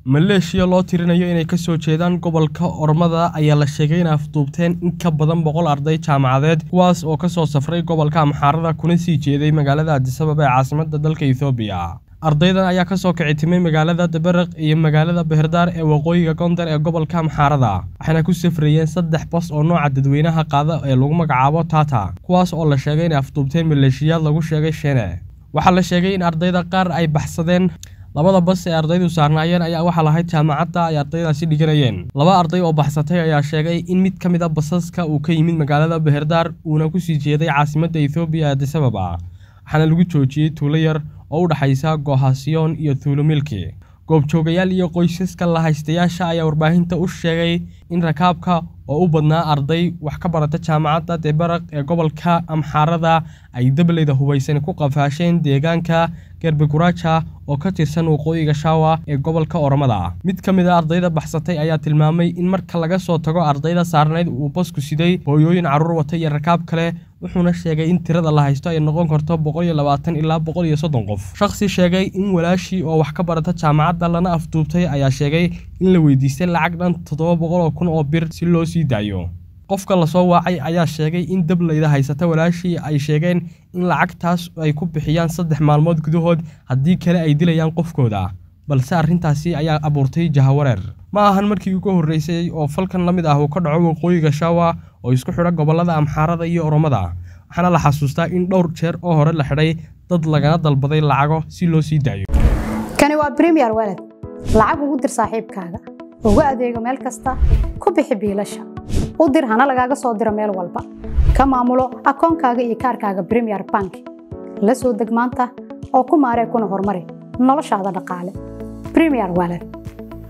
maleeshiya loo tirinayo inay ka soo jeedaan gobolka ormada ayaa la sheegay inay afduubteen in ka badan boqol arday jaamacadeed kuwaas oo ka soo safray gobolka amxaarada kuna sii jeeday magaalada adisababa ee caasimadda dalka ethoobiya ardaydan ayaa ka soo kici timay magaalada dabaraq iyo magaalada beherdaar ee waqooyiga gondar ee gobolka amxaarada waxayna ku safrayeen saddex bas oo nooca dadweynaha qaada ee lagu magacaabo tata kuwaas oo la sheegay inay afduubteen maleeshiyaad lagu sheegay sheene waxaa la sheegay in ardayda qaar ay baxsadeen labada bas ee ardaydu saarnaayeen ayaa waxaa lahayd jaamacadda ay ardaydaasi dhiganayeen laba arday oo baxsatay ayaa sheegay in mid ka mid a basaska uu ka yimid magaalada beherdaar uuna kusii jeeday caasimadda ethoobiya ee adisababa waxaana lagu joojiyey tuulo yar oo u dhexaysa gohasiyoon iyo tuulo milki goobjoogayaal iyo qoysaska lahaystayaasha ayaa warbaahinta u sheegay in rakaabka oo u badnaa arday wax ka barata jaamacadda debaraq ee gobolka amxaarada ay dableyda hubaysan ku qafaasheen deegaanka gerbeguraaja oo ka tirsan waqooyiga shaawa ee gobolka oromada mid ka mid a ardayda baxsatay ayaa tilmaamay in marka laga soo tago ardayda saarnayd uu basku siday hooyooyin carruur wata iyo rakaab kale wuxuuna sheegay in tirada la haysto ay noqon karto boqol iyo labaatan ilaa boqol iyo soddon qof shakhsi sheegay in walaashii oo wax ka barata jaamacadda lana afduubtay ayaa sheegay in la weydiistay lacag dhan toddoba boqol oo kun oo bir si loo sii daayo qofka lasoo waacay ayaa sheegay in dableyda haysata walaashii ay sheegeen in lacagtaas ay ku bixiyaan saddex maalmood gudahood haddii kale ay dilayaan qofkooda balse arrintaasi ayaa abuurtay jahawareer ma ahan markii ugu horreysay oo falkan la mid ah uu ka dhaco waqooyiga shaawa oo isku xidha gobollada amxaarada iyo oromada waxaana la xasuustaa in dhowr jeer oo hore la xidhay dad lagana dalbaday lacago si loo sii daayo kani waa bremiyer walad lacag ugu dir saaxiibkaaga ugu adeego meel kasta ku bixi biilasha u dir hana lagaaga soo diro meel walba ka maamulo akoonkaaga iyo kaarkaaga bremiyer bank la soo deg maanta oo ku maaree kuna horumari noloshaada dhaqaale bremiyer walad